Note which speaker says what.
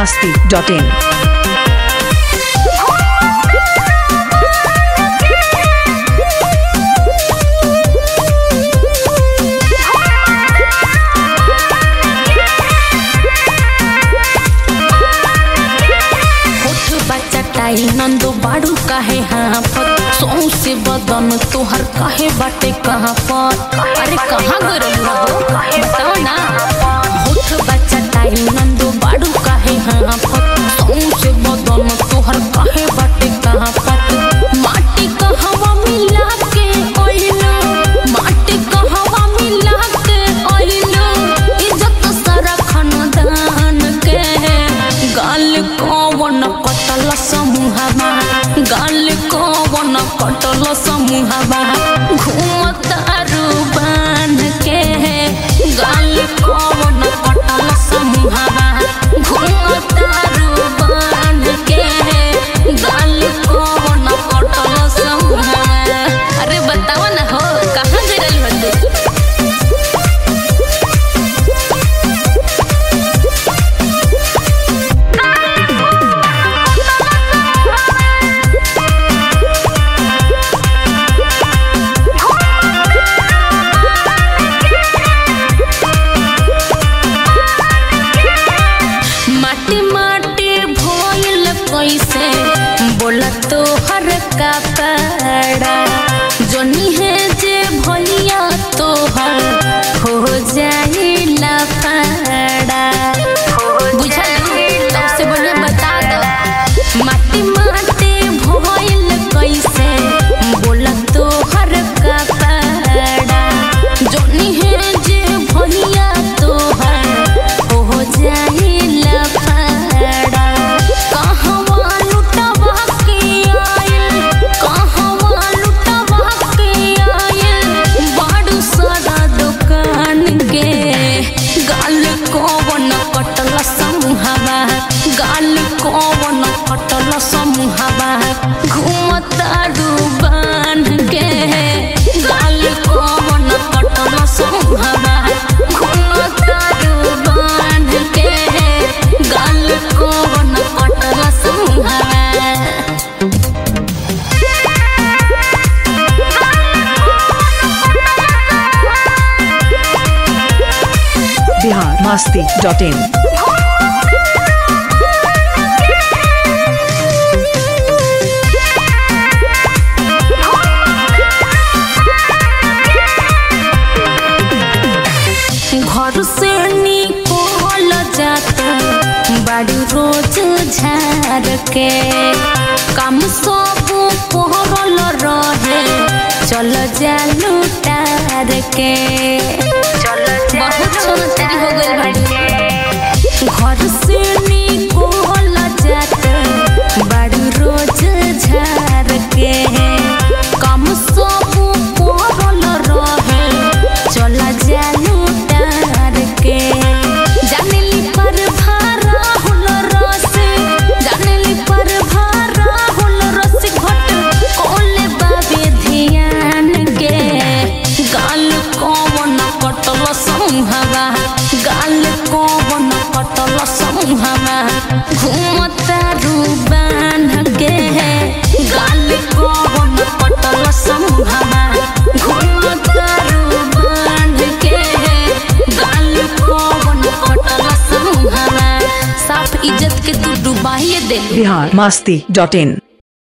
Speaker 1: masti.in.
Speaker 2: होठ बच्चा टाई नंदो बाड़ू काहे हाँ पर सौ से बदन तोहर काहे बाटे कहाँ पर अरे कहाँ गरल हो बताओ ना होठ बच्चा टाई नंदो बाड़ू काहे हाँ पर सौ से बदन तोहर काहे बाटे कहाँ पर माटी कहवा मिला के ओइलो माटी कहवा मिला के ओइलो इज्जत सारा खानदान के गाल कौन कटल समूहमा गाल कौन कटल समूहमा घूमतारू बान के गाल कौन कटल समूहमा घूमतारू बान के गाल कौन कटल समूहमा अरे बताओ ना हो कहाँ गिरल बंदू माटी माटी भोइल कैसे बोला तो हर का पड़ा जोनी है जे भैया तो हर हो जाइला पड़ा बुझल तब से बोले बता दो माटी माटी भोइल कैसे बोला तो हर का पड़ा जोनी है जे भैया तो हर हो जाइला पड़ा कहवा लुटवा के आयल कहवा लुटवा के आयल बाड़ू सारा दुकान के गाल कौन कटल समूहवा गाल कौन कटल समूहवा घूमतारू बान के गाल कौन कटल समूहवा घूमतारू बान के गाल कौन कटल समूहवा
Speaker 1: Bihar masti.in.
Speaker 2: घर से निकल जाता बड़ी रोज झार के काम सब पहरल रहे चल जा लुटार के बहुत छमतरी हो गइल बाड़ी घर से निकल जाता बड़ी रोज झार के काम सब पहरल रहे चला जालू डार के जानेली पर भारा हुल रस जानेली पर भारा हुल रस घट कोले बाबे ध्यान के गाल कौन कटल समूहवा गाल कौन कटल समूहवा घूमता रूबान के गाल कौन कटल समूहवा घूमता रूबान के गाल कौन कटल समूहवा साफ इज्जत के तू डुबाइए दे
Speaker 1: Bihar masti.in.